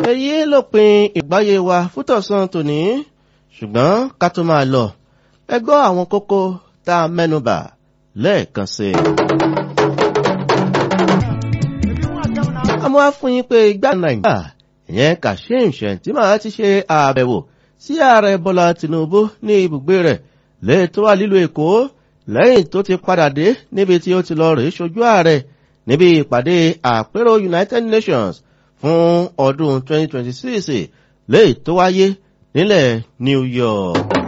èyí ló pin ìgbáyé wa fútọ̀sán tòní ṣùgbọ́n ká tó máa lọ ẹ gbọ́ àwọn kókó tá a mẹ́nubà lẹ́ẹ̀kan sí i. àmọ́ á fún yín pé igbá nàìjíríà ìyẹn kashim shettima ti ṣe àbẹ̀wò sí ààrẹ bọ́lá tinubu ní ibùgbé rẹ̀ lẹ́ẹ̀tọ́ wà lílo èkó lẹ́yìn tó ti padà dé níbi tí ó ti lọ rèé ṣojú ààrẹ níbi ìpàdé àpérò united nations fún ọdún 2026 léè tó wáyé nílẹ̀ new york.